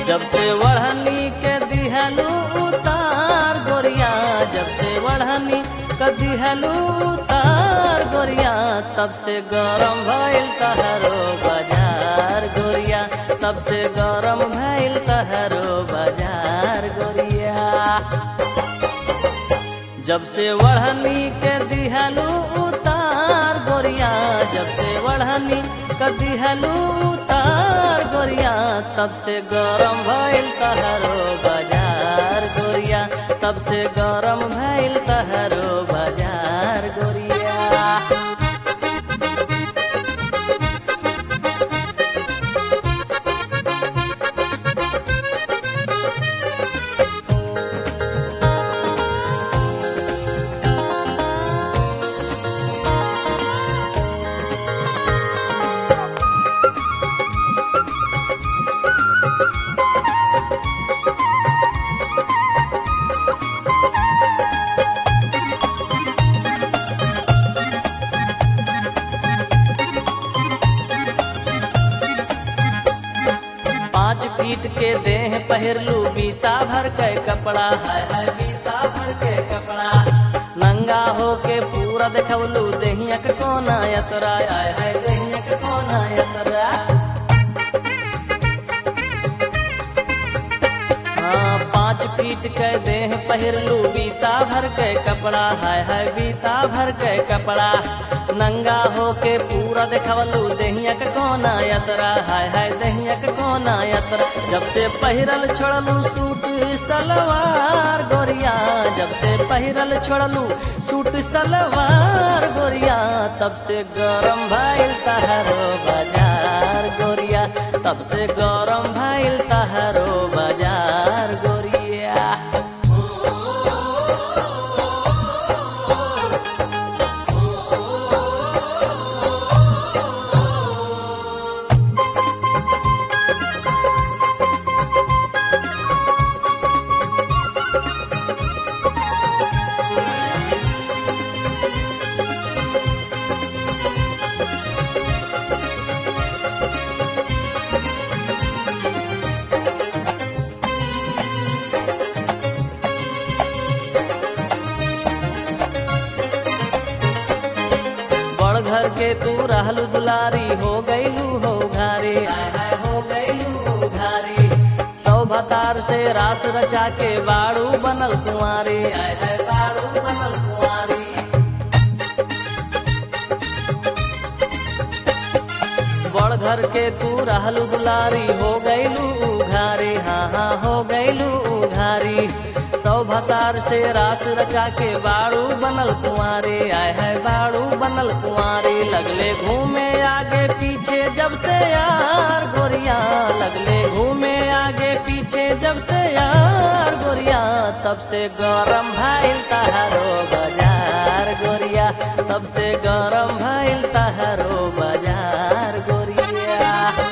जब से वढ़नी के दिहलू उतार गोरिया जब से वढ़नी के दिहलू उतार गोरिया तब से गरम भइल तहरो बाजार गोरिया तब से गरम भइल तहरो बाजार गोरिया जब से वढ़नी के दिहलू उतार गोरिया जब से वढ़नी के दिहलू उतार गोरिया तब से गरम भइल तहरो बाजार गोरिया तब से गरम भइल तहरो बाजार गोरिया पाँच फीट के देह पहिरलू बीता भर के कपड़ा है है बीता भर के कपड़ा नंगा हो के पूरा देखवलू देहिया के कोना यतरा आय है देहिया के कोना यतरा हाँ पाँच फीट के देह पहिरलू बीता भर के कपड़ा है है बीता भर के कपड़ा नंगा हो के पूरा देखवलू देहिया के कोना यतरा हाय हाय देहिया के कोना यतरा जब से पहिरल छोड़लू सूट सलवार गोरिया जब से पहिरल छोड़लू सूट सलवार गोरिया तब से गरम भइल तहरो बाजार गोरिया तब से गरम भइल तहरो बाजार गोरिया बड़ घर के तू रहलू दुलारी हो गईलू हो घारी आय हाय हो गईलू घारी सौभतार से रास रचा के बाड़ू बनल कुंवारी आय हाय बाड़ू बनल कुंवारी बड़ घर के तू रहलू दुलारी हो गईलू उघारी हाँ हाँ हो गईलू उघारी सौभतार से रास रचा के बाड़ू बनल कुंवारी आय है बाड़ू बनल कुंवारी लगले घूमे आगे पीछे जब से यार गोरिया लगले घूमे आगे पीछे जब से यार गोरिया तब से गरम भइल तहारो बाजार गोरिया तब से गरम भइल तहारो बाजार गोरिया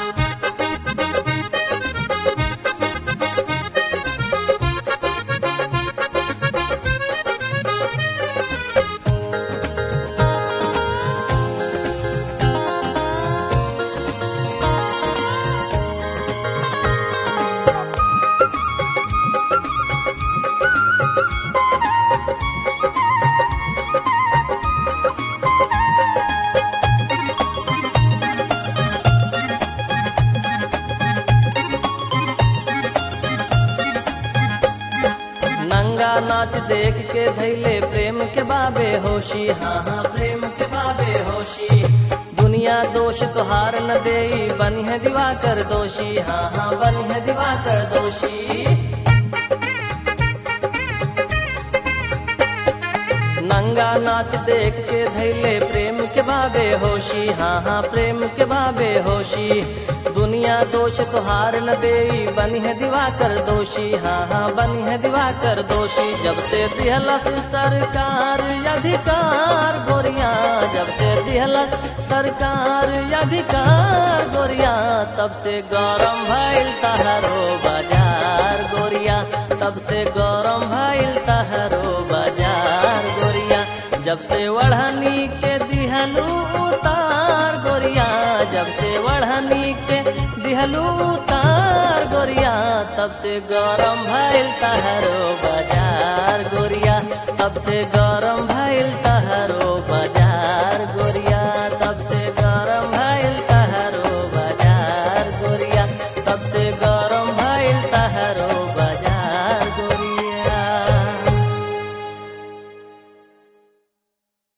नंगा नाच देख के धैले प्रेम के बाबे होशी हाँ हाँ प्रेम के बाबे होशी दुनिया दोष तुहार न दे बनी है दिवाकर दोषी हाँ हाँ बनी है दिवाकर दोषी नंगा नाच देख के धैले प्रेम के बाबे होशी हाँ हाँ प्रेम के बाबे होशी दुनिया दोष तुहार न दे बनी है दिवाकर दोषी हाँ हाँ बनी है दिवाकर दोषी जब से दिहलस सरकार अधिकार गोरिया जब से दिहलस सरकार अधिकार गोरिया तब से गरम भइल तहरो बाजार गोरिया तब से गरम भइल तहरो बाजार गोरिया जब से वढ़नी के दिहलू उतार गोरिया जब से वढ़नी के दिहलू उतार गोरिया तब से गरम भइल तहरो बाजार गोरिया तब से गरम भइल तहरो बाजार